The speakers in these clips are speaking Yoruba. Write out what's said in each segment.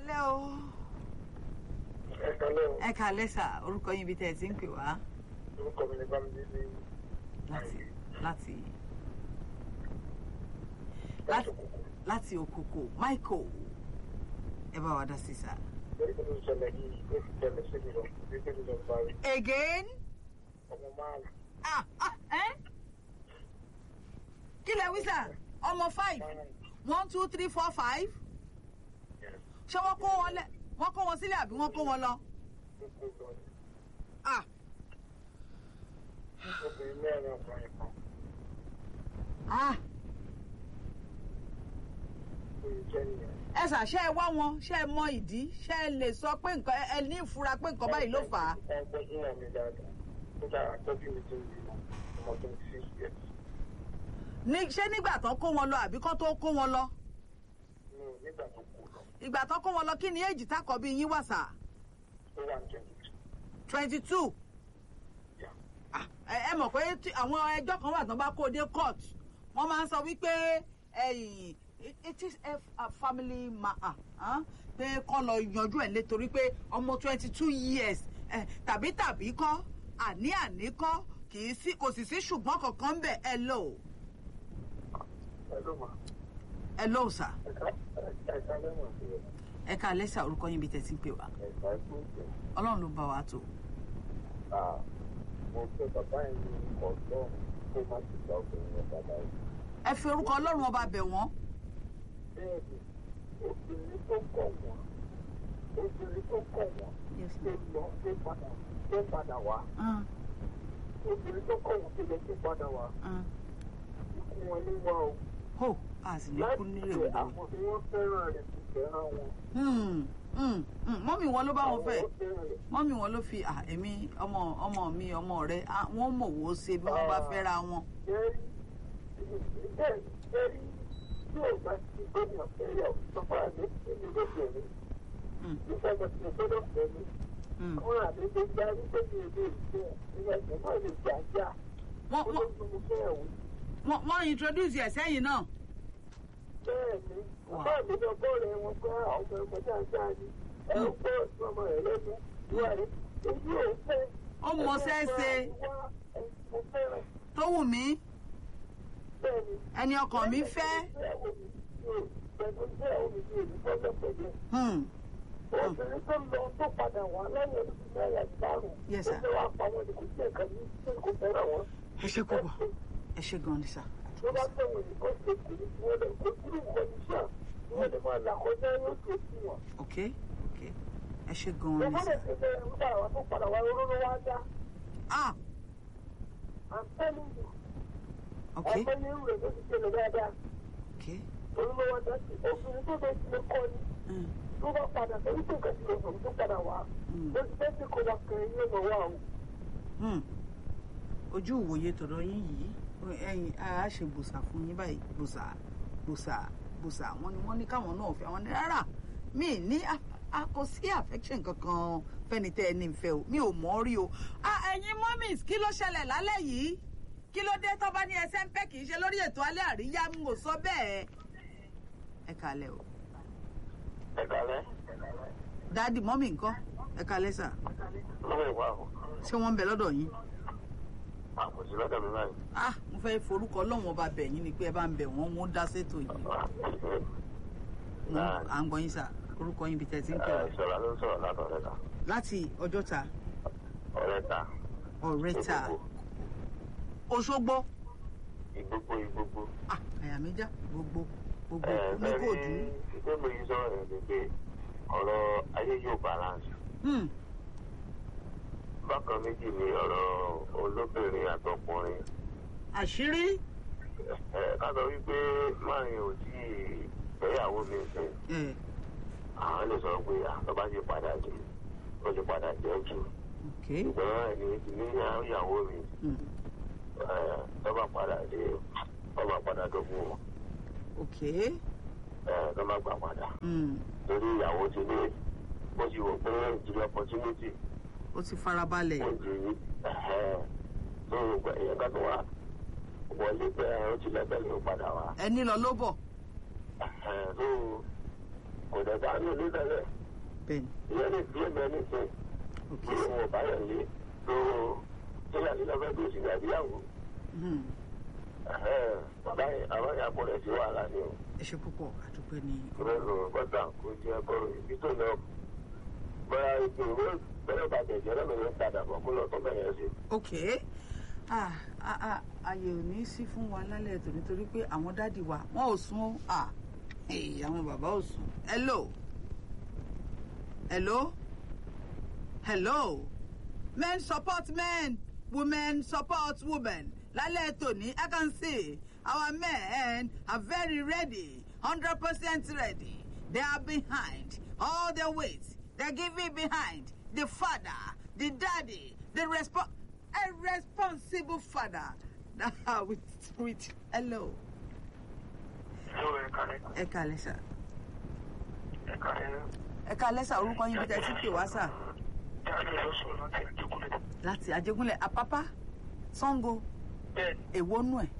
kálẹ́ o ẹ kálẹ́ o ẹ kálẹ́ sà orúkọ yín ibi tẹ́ ẹ ti ń pè wá orúkọ mi ní bámidélé láti láti láti òkùnkùn láti òkòkò michael ẹ bá wa dá sí sà. lórí kan tó ṣẹlẹ̀ yìí ó fi tẹ̀lé sí mi lọ bí pé mi lọ bá rí again ọmọ márùn ah ah ẹ kí lẹ wí sà ọmọ five márùn one two three four five ṣé wọ́n kó wọn lẹ wọ́n kó wọn sílẹ̀ àbí wọ́n kó wọn lọ. gbogbo lọ ní ah obìnrin mẹ́rin ọkùnrin kan ah ó yẹ jẹ́ nìyẹn. ẹ sà ṣe ẹ wá wọn ṣe ẹ mọ ìdí ṣe ẹ lè sọ pé nǹkan ẹ ní ìfura pé nǹkan báyìí ló fà á. wọ́n gbọ́dọ̀ náà mi dáadáa ó dára tọ́jú mi tó ń bí wọn ọmọ twenty six years ní ṣé nígbà tó kó wọn lọ àbí kó tó kó wọn lọ mi ò nígbà tó kù lọ ìgbà tó kó wọn lọ kí ni èjì tákọ bí yín wà sà ó wà ní twenty two twenty two ẹ ẹ mọ̀ pé tí àwọn ẹjọ́ kan wà tán bá kó dé court wọ́n máa ń sọ wípé ẹ̀yìn it is a, a family matter ah, pé kọ́ lọ yanjú ẹ̀ nítorí pé ọmọ twenty two years eh, tàbí tàbí kọ́ àní àní kọ́ kì í sí kò sì sí ṣùgbọ́n kankan ń bẹ̀ ẹ lò ẹ ló mà ẹ lò sà ẹ̀ka ẹ̀ka lẹ́wọ̀n sí ẹ̀ ẹ ká lẹ́sà orúkọ yín bí tẹ̀ sí ń pè wá ẹ̀ka tó ń bẹ̀. ọlọ́run ló bá wa tó Ah, mo fẹ́ bàbá yẹn ní ọ̀dọ́ kó má ti gba obìnrin yẹn bàbá yẹn. ẹ fi orúkọ ọlọ́run ọba bẹ̀ wọ́n Bẹ́ẹ̀ni, obìnrin tó kọ̀ wọ́n, obìnrin tó kọ̀ wọ́n, tó lọ tó padà tó padà wá. Ah, Obìnrin tó kọ̀ wọ́n tó lọ tó padà wá. ah. Ikú wọn ní wá o. ho a sì ní kú Láti nílé ṣe òde àwọn tí wọ́n fẹ́ràn rẹ̀ kò fẹ́ràn wọn. Hmm, hmm, hmm. mọ́mì wọn ló bá wọn fẹ́ Àwọn fẹ́ràn rẹ̀. mọ́mì wọn ló fi ah, èmi ọmọ ọmọ mi ọmọ rẹ ah, wọ́n mọ̀ wò ó ṣe bí wọ́n bá fẹ́ra wọn. Bẹ́ẹ̀ni, bẹ́ẹ̀ni, bẹ́ẹ̀ni, tí ò bá ti gómìnà fẹ́rẹ̀ ọ̀sọ́fà ní ìlú lóbìnrin. Hmm, Nígbà tó ti gbọ́dọ̀ fẹ́mi. hmm. àwọn àdéhùn gba wípé mi ò lè ṣe ìyẹn ẹ̀sìn náà lè jà já wọ́n wọ́n olóògùn mo fẹ́ ẹ̀wò wọ́n wọ́n introduce ẹ̀ sẹ́yìn náà. bẹ́ẹ̀ ni bàbá mi lọ bọ́ọ̀rẹ̀ wọn pé ọmọ ẹ̀kọ́ já já ni ẹ ń gbọ́ ọmọ rẹ̀ lẹ́nu ìwà rẹ̀ èyí ò fẹ́ ó mọ sẹ́ẹ̀sẹ̀ mo fẹ́ràn tó wù mí bẹ́ẹ̀ ni ẹni ọkàn mi fẹ́. ìyàwó mi mi ò pẹ̀lú ìyàwó mi mi ò ní bọ́ọ̀lù pẹ̀lú Hmm, obìnrin tó lọ tó padà wá lẹ́yìn ọdún mẹ́rin àti márùn-ún Yes, sir. ó fẹ́ wá pa wọn ní kò sí ẹ̀ka ní kò fẹ́ràn wọn. ẹ ṣe púpọ̀ ẹ ṣe gan ni sà. tó bá tẹ̀wọ̀n nìkan ṣe kò ní kí wọ́n lè kó kúrò nǹkan ní sáà kí wọ́n lè máa là kọjá yóò tó sí wọn. ok ok ẹ ṣe gan tó ni bá sà. lè ṣe bẹ́ẹ̀ ń padà wá tó padà wá oró ló wá dá ah i'm telling you ok ọmọ ní ìrù rẹ̀ ló ti ṣẹlẹ̀ dáadáa ok oró ló wá dá sí obìnrin tó bẹ ti lè kọ́ ni hmm, tó bá padà torí tó nǹkan ti lè sọ̀rọ̀ tó padà wá hmm, ó ti fẹ́ sí kó wá kẹrin ní ọmọ wa o. hmm. ojú ìwòye tọ̀dọ̀ yín yìí ẹ̀yin a ṣe gbòsà fún yín báyìí gbòsà gbòsà gbòsà wọn ni wọ́n ní káwọn náà fẹ́ wọn ní rárá mi ní a- a kò sí affection kankan fẹ́ni tẹ́ ẹ ní ìfẹ́ o mi ò mọ̀ ọ́ rí o. Ah, ẹ̀yin mummies kí ló ṣẹlẹ̀ lálẹ́ yìí kí ló dé tó bá ní ẹsẹ̀ ń pẹ́ kì í ṣe lórí ètò alẹ́ àríyá ń wò sọ bẹ́ẹ̀. ẹ kalẹ̀ o ẹ kálẹ́ dáàdì mọ́mì ńkọ́ ẹ kalẹ̀ sà lọ́wọ́ ìwà o ṣé wọ́n ń bẹ lọ́dọ̀ yín. àkòsí lọ́dọ̀ mi báyìí. ah mo fẹ́ forúkọ ọlọ́run ọba bẹ̀ yín ni pé ẹ bá ń bẹ̀ wọ́n wọ́n dá sétò yìí. Mo- à ń gbọ́ yín sà orúkọ yín bíi tẹ̀sí ń pè wá. ìṣọ̀lá ló ń sọ̀rọ̀ látọ̀rẹ́ ta láti ọjọ́ta ọ̀rẹ́ ta ọ̀rẹ́ta òṣogbo ìgbógbó ìgbógbó. ah àyà mi já gbogbo gbogbo ní bẹ́ẹ̀ kò dùn. ni ìgbé mi yìí sọ̀rọ̀ ẹ̀ ni pé ọ̀rọ̀ ayé yóò balance. Hmm, bákan méjì ni ọ̀rọ̀ olóbìnrin àtọkùnrin. àṣírí ẹ ká sọ wípé máàrin ò tí ì fẹ́yàwó mi sìn. ẹ̀ àwọn lè sọ pé àtọ́ bá ti padà dé ó ti padà jẹ́ jù. ok ṣùgbọ́n ẹni tí ní ìyàwó mi hmm, ẹ, tó bá padà dé ó máa padà dógún wọn. ok ẹ, tó má gbà padà. hmm, torí ìyàwó ti ní bó ti wò pé ìdílé opportunity ó ti farabalẹ̀ kò di ẹ̀hẹ́ tó gbà èèyàn kan tó wà wọlé pé ó ti lẹ́bẹ̀ẹ́ ló padà wá. ẹni lọ ló bọ̀ ẹ̀hẹ́ tó kò dẹ̀ bá ní ilé tẹ́lẹ̀ bẹ́ẹ̀ni ìyẹn lè fi èmi ẹni sìn ok kí òun ò bá yẹn lé tó tó yà nílẹ̀ fẹ́ tó sì ní àbíyàwó Hmm. bàbá yẹn àwọn yẹn kò rẹ̀ sí wàhálà ni o ẹ ṣe púpọ̀ àdúpẹ́ ní ìrẹ́ lò bọ́tà kò jẹ́ kó ibi tó lọ bóyá ètò ìwé bẹ́ẹ̀ bàjẹ́ jẹ́ lọ́nà yẹn padà bọ̀ kó lọ tó bẹ̀rẹ̀ sí. ok ah ah ah àyè ò ní sí fún wa lálẹ́ ètò nítorí pé àwọn dádì wa wọn ò sùn ó ah èyí àwọn bàbá ò sùn hello hello hello men support men women support women lálẹ́ ètò ní i can see our men are very ready hundred percent ready they are behind all their weight they give it behind the father the daddy the respo a responsible father with with hello Hello, ẹ kàlẹ́. ẹ kalẹ sà Ẹ kàlẹ́. ẹ kalẹ sà orúkọ yín bí tẹ sí pè wá sà Jáde lọ sọ̀rọ̀ láti Àjẹkúnlẹ̀. láti àjẹgúnlẹ̀ àpápá sango Bẹ́ẹ̀ni, èwo nù ẹ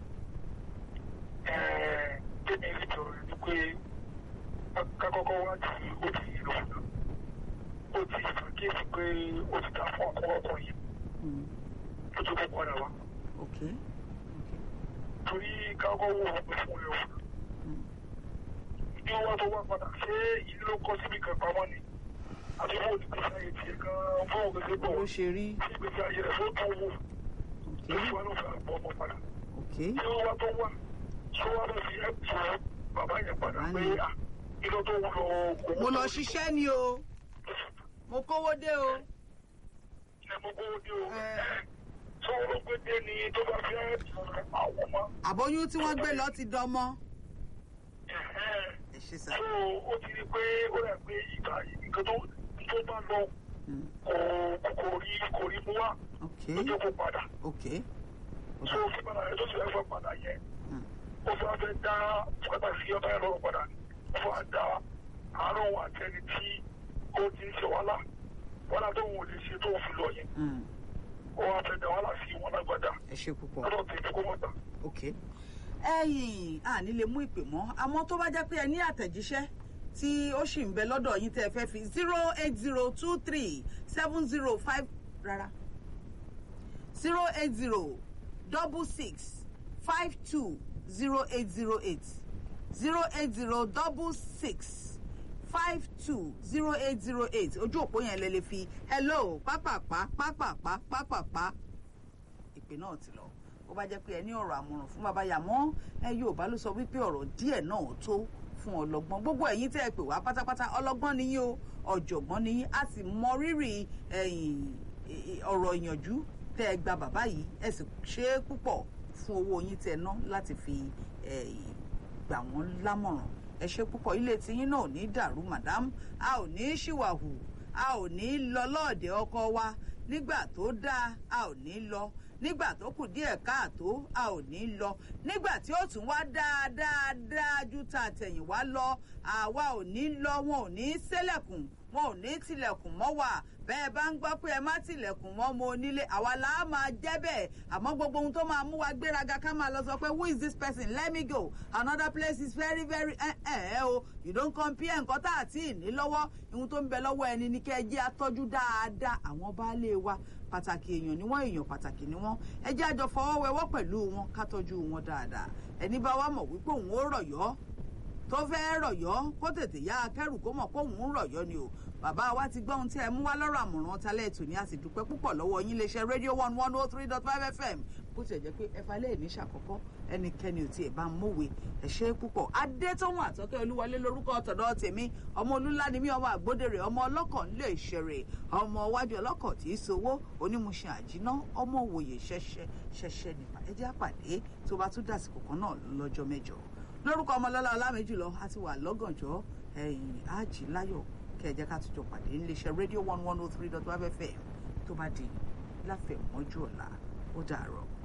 ẹ̀ẹ́ tẹ́mi rí tọrọ ni pé kákọ́kọ́ wá tí ó ti lò fún ó ti ṣàkíyèsí pé ó ti ta fún ọkọ̀ ọkọ̀ yìí Hmm, tó tó kó padà wá. ok Torí kákọ́ wò ó pé fún ẹ̀ òun. Hmm, Ní wá tó wá padà ṣé ìlú ló kọ́ síbi kan pamọ́ ni? Àti fún olùgbèsè ayé tiẹ̀ gan-an fún òkèsè bó bọ̀. ló ṣe rí Sí ìgbésí ayé rẹ̀ fún tó wò. ok Lóṣù wa ló fẹ́ àgbọ̀ ọmọ padà. ok tí ó wá tó wá tí ó wá lọ sí ẹ̀tọ́ bàbá yẹn padà pé Bàbá à ìlọ tó wúlò kò mo lọ ṣiṣẹ́ ni o mo kówó dé o ẹ mo kó ní o Ẹ. tí ó lọ pé dé ni tó bá fẹ́ àwọn ọmọ àbóyún tí wọ́n gbé lọ ti dọmọ ẹ ṣe sà tó ó ti rí pé ó rẹ̀ pé ìgbà nǹkan tó tó bá lọ Hmm, kò kò rí kò rí mú wá ok ló jẹ́ kó padà ok tó fi padà yẹn tó sì fẹ́ padà yẹn Hmm, ó fẹ́ fẹ́ dá pàtàkì ọba ẹ̀rọ padà ó fẹ́ dá àárọ̀ wọn àtẹni tí ó ti ń ṣe wàhálà wàhálà tó wọn ò lè ṣe tó fi lọ yẹn hmm, ó wá fẹ́ dá wàhálà sí wọn lágbàdá ẹ ṣe púpọ̀ lọ́dọ̀ tèmi kó mọ̀ tà. ok ẹ̀yin àní lè mú ìpè mọ́ àmọ́ tó bá jẹ́ pé ẹ ní àtẹ̀jíṣẹ́ tí ó sì ń bẹ lọ́dọ̀ yín tẹ́ ẹ fẹ́ fi zero eight zero two three seven zero five rárá zero eight zero double six five two zero eight zero eight zero eight zero double six five two zero eight zero eight ojú òpó yẹn lè lè fi hello pápápá pápápá pápápá ìpè náà ti lọ ó bá jẹ́ pé ẹ ní ọ̀rọ̀ àmọ̀ràn fún bàbá yàmọ́ ẹ Yorùbá ló sọ wípé ọ̀rọ̀ díẹ̀ náà tó fún ọlọ́gbọ́n gbogbo ẹ̀yin tẹ́ ẹ pè wá pátápátá ọlọ́gbọ́n ni yín o ọ̀jọ̀gbọ́n ni yín a sì mọ rírì ẹ̀yìn ọ̀rọ̀ ìyànjú tẹ́ ẹ gba bàbá yìí ẹ sì ṣe é púpọ̀ fún owó yín tẹ́ ẹ ná láti fi ẹ̀yìn gbà wọ́n lámọ̀ràn ẹ ṣe púpọ̀ ilé tiyín náà ò ní dàrú madam a ò ní ṣìwàhù a ò ní lọ lọ́ọ̀dẹ̀ ọkọ wa nígbà tó dáa a ò ní lọ nígbà tó kù díẹ̀ káàtó a ò ní lọ nígbà tí ó tún wá dáadáa dáa ju ta àtẹ̀yìnwá lọ àwa ò ní lọ wọn ò ní ṣílẹ̀kùn wọn ò ní tilẹ̀kùn mọ́ wa bẹ́ẹ̀ bá ń gbọ́ pé ẹ má tilẹ̀kùn mọ́ ọmọ onílé àwa là á máa jẹ́ bẹ́ẹ̀ àmọ́ gbogbo ohun tó máa mú wa gbéraga ká máa lọ sọ pé who is this person let me go another place is very very ẹ ẹ o you don't compare nǹkan tá àti ìní lọ́wọ́ ohun tó ń bẹ lọ́wọ́ ẹni ní kẹ́ ẹ jẹ́ atọ́jú dáadáa àwọn baálé wa pàtàkì èèyàn ni wọ́n èèyàn pàtàkì ni wọ́n ẹ jẹ́ àjọ fọwọ́wẹ́wọ́ pẹ̀lú wọn ká tọ́jú wọn dáadáa ẹni bá wa mọ̀ wípé òun ó rọ̀yọ́ tó fẹ́ rọ̀yọ́ kó tètè yá akẹ́rù kó mọ̀ pé òun ń rọ̀yọ́ ni o bàbá wa ti gbọ́ ohun tí ẹ mú wá lọ́rọ̀ àmọ̀ràn talẹ́ ètò ní a sì dúpẹ́ púpọ̀ lọ́wọ́ yín iléeṣẹ́ rédíò one one oh three dot five fm bó tiẹ̀ jẹ́ pé ẹ̀fà lè ní ṣàkọ́kọ́ ẹnikẹ́ni ò tiẹ̀ bá ń mọ̀wé ẹ ṣé púpọ̀ adétọ́wọ̀n àtọ́kẹ́ olúwọlé lórúkọ ọ̀tọ̀dọ̀ tèmi ọmọ olúńlá ni mí ọmọ àgbódèrè ọmọ ọlọ́kọ̀ ńlẹ̀ ìṣẹ̀rẹ̀ ọmọ iwájú ọlọ́kọ̀ tí í sowó onímùsìn àjíná ọmọ òwòye ṣẹṣẹ ṣẹṣẹ nípa ẹ jẹ́ àpàdé tó bá tún dàsìkò kan náà lọ́jọ́ mẹ́jọ lórúkọ ọmọlọ́lá ọlámẹ́jùlọ a ti wà lọ́gànjọ́ ẹ̀yìn ájì láyọ̀ kẹjẹ ká tún jọ pàdé níléeṣẹ́ rédíò one one oh three dot five fm tó bá di láfẹ̀mọ́jú ọ̀la ó dàárọ̀.